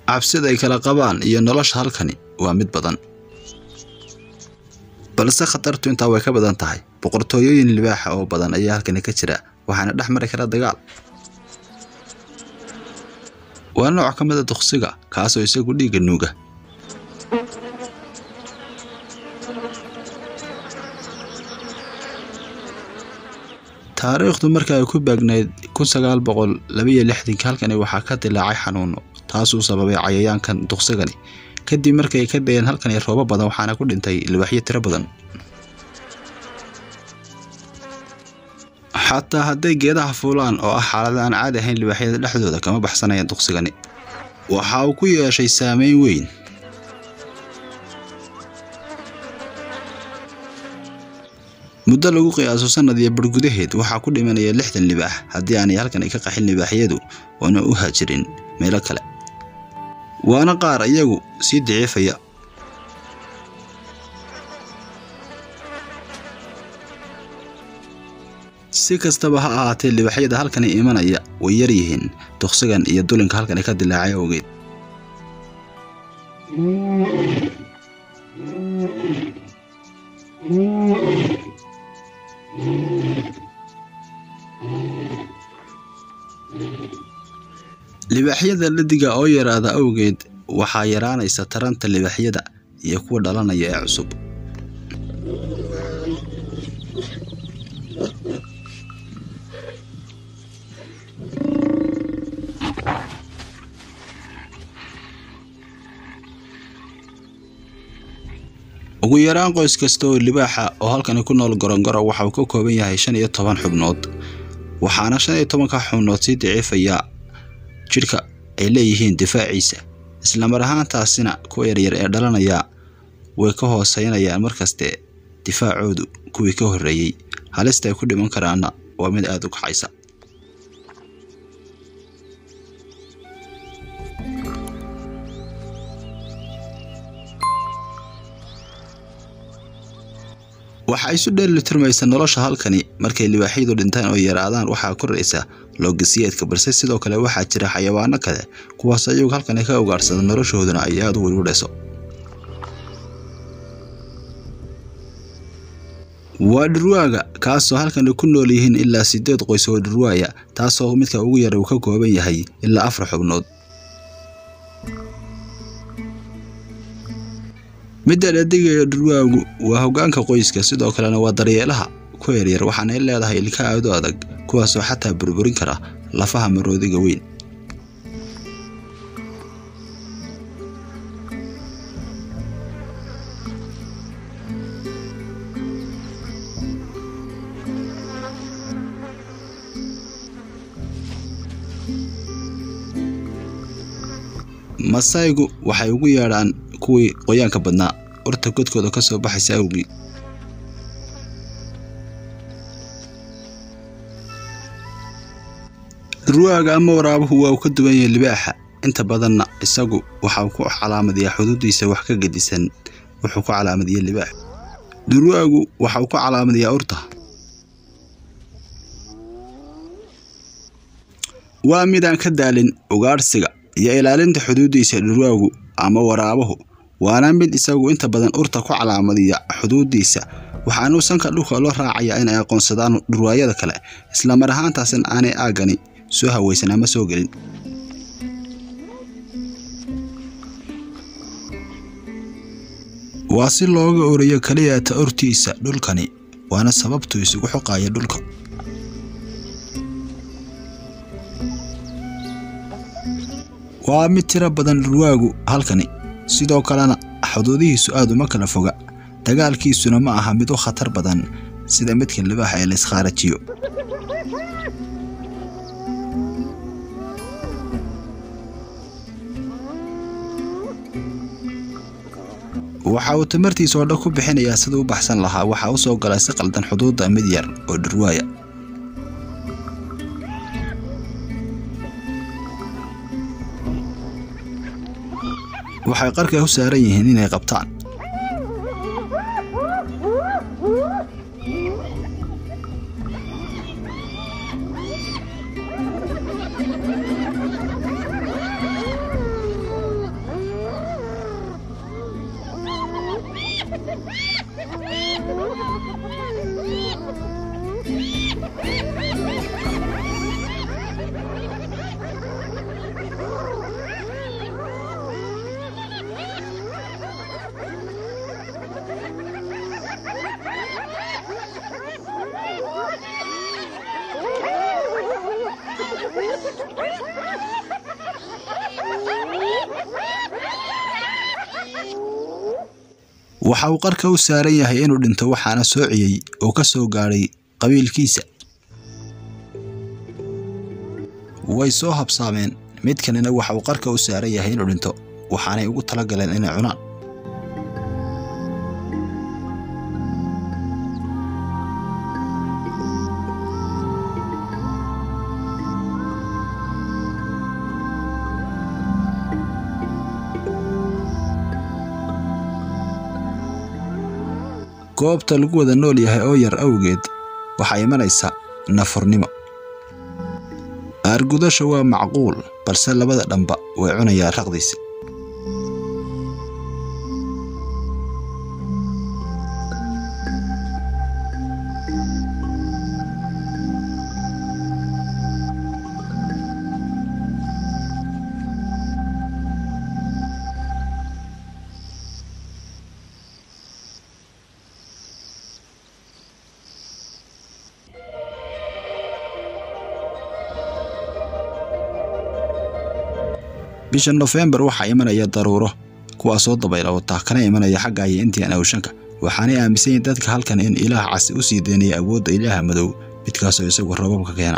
cabsida ay kala qabaan iyo nolosha halkani waa mid badan balse khatartu intaa way ka badan tahay boqortooyooyin libaaxa oo badan ayaa halkani ka jira waxaana dhex mari kara dagaal waa nooc ka mid a duqsiga kaasoo isagu dhiigga nuuga taariikhdu marka ay ku baagnayd kun sagaal boqol labaiyo lixdankii halkani waxaa ka dilaacay xanuuno taasuu sababay cayayaankan duqsigani kadib markay ka dayeen halkani roobo badan waxaana ku dhintay libaaxyo tiro badan xataa hadday geedaha fuulaan oo ah xaalada aan caadi ahayn libaaxyada dhexdooda kama baxsanayaan duqsigani waxa uu ku yeeshay saameyn weyn muddo lagu qiyaaso sanad iyo bar gudaheed waxaa ku dhimanaya lixdan libaax haddii aanay halkani ka qaxin libaaxyadu oona u haajirin meelo kale waana qaar iyagu sii daciifaya si kastaba ha ahaatee libaaxyada halkani imanaya way yar yihiin duqsigan iyo dulinka halkani ka dilaacay awgeed libaaxyada ladiga oo yaraada awgeed waxaa yaraanaysa taranta libaaxyada iyo kuwa dhalanaya ee cusub ugu yaraan qoys kasta oo libaaxa oo halkani ku nool gorongoro waxa uu ka kooban yahay shan iyo toban xubnood waxaana shan iyo tobanka xubnood sii daciifaya jidhka ay leeyihiin difaaciisa islamar ahaantaasina kuwa yaryar ee dhalanaya way ka hooseynayaan markaste difaacoodu kuwii ka horreeyey halista ay ku dhiman karaanna waa mid aada u kaxaysa waxa isu dheelitirmaysa nolosha halkani markay libaaxyadu dhintaan oo yaraadaan waxaa koraysa loogisiyeedka balse sidoo kale waxaa jira xayawaano kale kuwaas ayagu halkani ka ugaadhsada noloshooduna ay aada u welwadhayso waa dhurwaaga kaasoo halkani ku nool yihiin ilaa sideed qoys oo dhurwaaya taasoo midka ugu yara uu ka kooban yahay ilaa afar xubnood midda dhadigayo dhurwaagu waa hoggaanka qoyska sidoo kalena waa daryeelaha ku yaryar waxaanay leedahay ilka aad u adag kuwaasoo xataa burburin kara lafaha maroodiga weyn masaygu waxay ugu yeedhaan kuwii qoyaanka badnaa urta godkooda ka soo baxaysa awgii dhurwaaga ama waraabuhu waa uu ka duwan yahay libaaxa inta badanna isagu waxau ku calaamadiyaa xuduudiisa wax ka gedisan wuxuu ku calaamadiyey libaax dhurwaagu waxau ku calaamadiyaa urta waa midaan ka daalin ugaadhsiga iyo ilaalinta xuduudiisa dhurwaagu ama waraabuhu waana mid isagu inta badan urta ku calaamadiya xuduudiisa waxaanuu sanka dhulka loo raacayaa inay aqoonsadaan dhurwaayada kale islamar ahaantaasina aanay aaggani soo hawaysan ama soo gelin waa si looga orayo keliyata urtiisa dhulkani waana sababtuu isugu xoqaya dhulka waa mid tiro badan dhurwaagu halkani sidoo kalena xuduudihiisu aad uma kala foga dagaalkiisuna ma aha mid u khatar badan sida midka libaaxa ee layskharajiyo waxa uu tamartiisa oo dhan ku bixinayaa siduu u baxsan lahaa waxaa u soo galay si qaldan xuduudda mid yar oo dhurwaaya waxay qarka u saaran yihiin inay qabtaan waxa uu qarka u saaran yahay inuu dhinto waxaana soociyey oo ka soo gaadhay qabiilkiisa way soo habsaameen mid kalena waxa uu qarka u saaran yahay inuu dhinto waxaanay ugu tala galeen inay cunaan goobta lagu wada nool yahay oo yar awgeed waxaa imanaysa nafurnimo aargudasha waa macquul balse labada dhanba way cunayaan raqdiisi bisha nofembar waxaa imanaya daruuro kuwaasoo dabayla wataa kana imanaya xagga iyo indian awshanka waxaanay aaminsan yihin dadka halkan in ilaah casi u sii deynaya awoodda ilaaha madow midkaasoo isagu rababka keena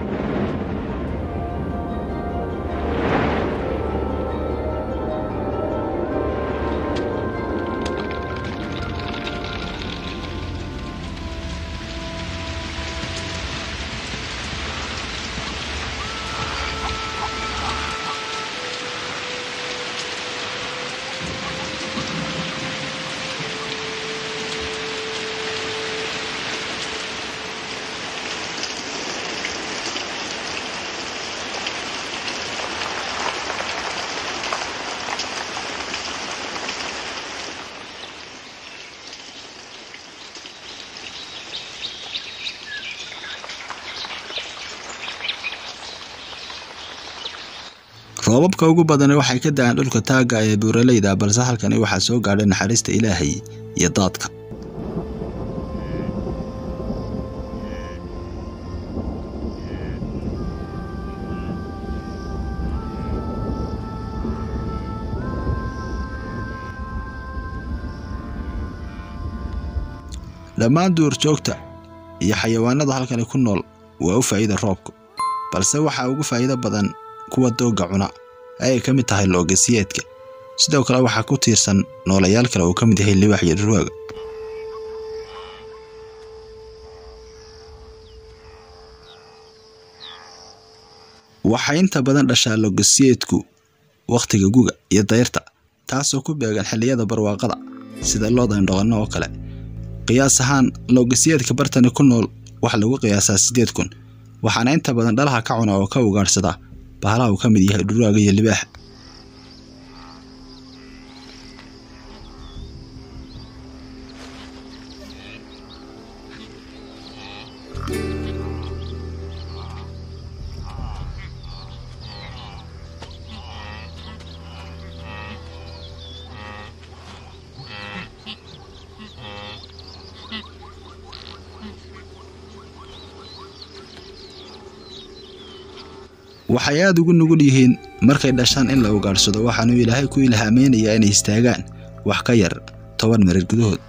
roobabka ugu badani waxay ka da'aan dhulka taagga ee buuraleyda balse halkani waxaa soo gaadhay naxariista ilaahay iyo daadka dhammaan duurjoogta iyo xayawaanada halkani ku nool waa u faa'iida roobku balse waxaa ugu faa'iido badan kuwa doogga cuna ayay ka mid tahay loogasiyeedka sidoo kale waxaa ku tiirsan noolayaal kale uu ka mid yahay libax iyo dhurwaaga waxay inta badan dhashaa loogasiyeedku wakhtiga guga iyo dayrta taasoo ku beegan xilliyada barwaaqada sida looda indhoqonno oo kale qiyaas ahaan loogasiyeedka bartani ku nool waxaa lagu qiyaasaa siddeed kun waxaana inta badan dhalaha ka cuna oo ka ugaadhsada bahalaha uu ka mid yahay dhurwaaga iyo libaaxa waxay aada ugu nugul yihiin markay dhashaan in la ugaadhsado waxaanuu ilaahay ku ilhaameynayaa inay istaagaan wax ka yar toban marir gudahood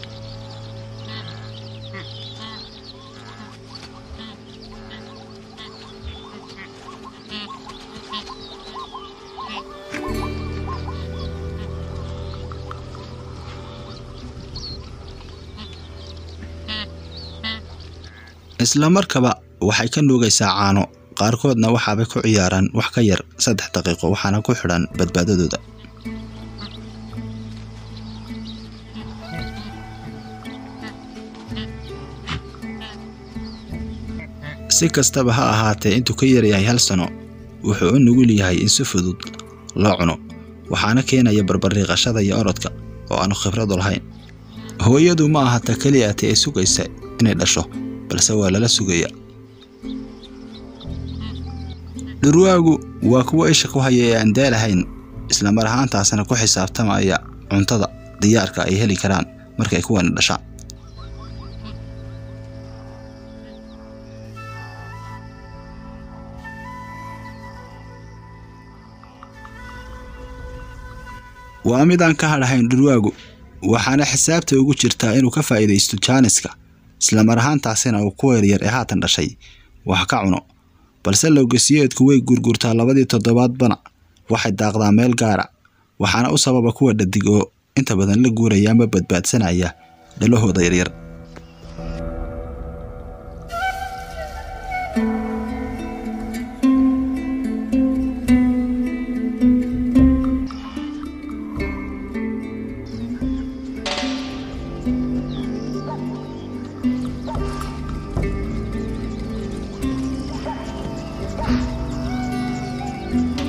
isla markaba waxay ka nuugaysaa caano qaarkoodna waxaabay ku ciyaaraan wax ka yar saddex daqiiqo waxaana ku xidhan badbaadadooda si kastaba ha ahaatee intuu ka yaryahay hal sano wuxuu u nugul yahay in si fudud loo cuno waxaana keenaya barbariiqashada iyo orodka oo aanu khibradu lahayn hooyadu ma aha ta keliya ati ay sugaysa inay dhasho balse waa lala sugaya dhurwaagu waa kuwa isha ku haya ee aan daalahayn islamar ahaantaasna ku xisaabtamaya cuntada diyaarka ay heli karaan markay kuwani dhashaan waa mid aan ka hadhahayn dhurwaagu waxaana xisaabta ugu jirtaa inuu ka faa'iidaysto jaaniska islamar ahaantaasina uu kuwa yaryar ee haatan dhashay wax ka cuno balse lowgasiyeedku way gurgurtaa labadii toddobaadbana waxay daaqdaa meel gaara waxaana u sababa kuwa dhadig oo inta badan la guuraya ama badbaadsanaya dhalahooda yaryar Thank you.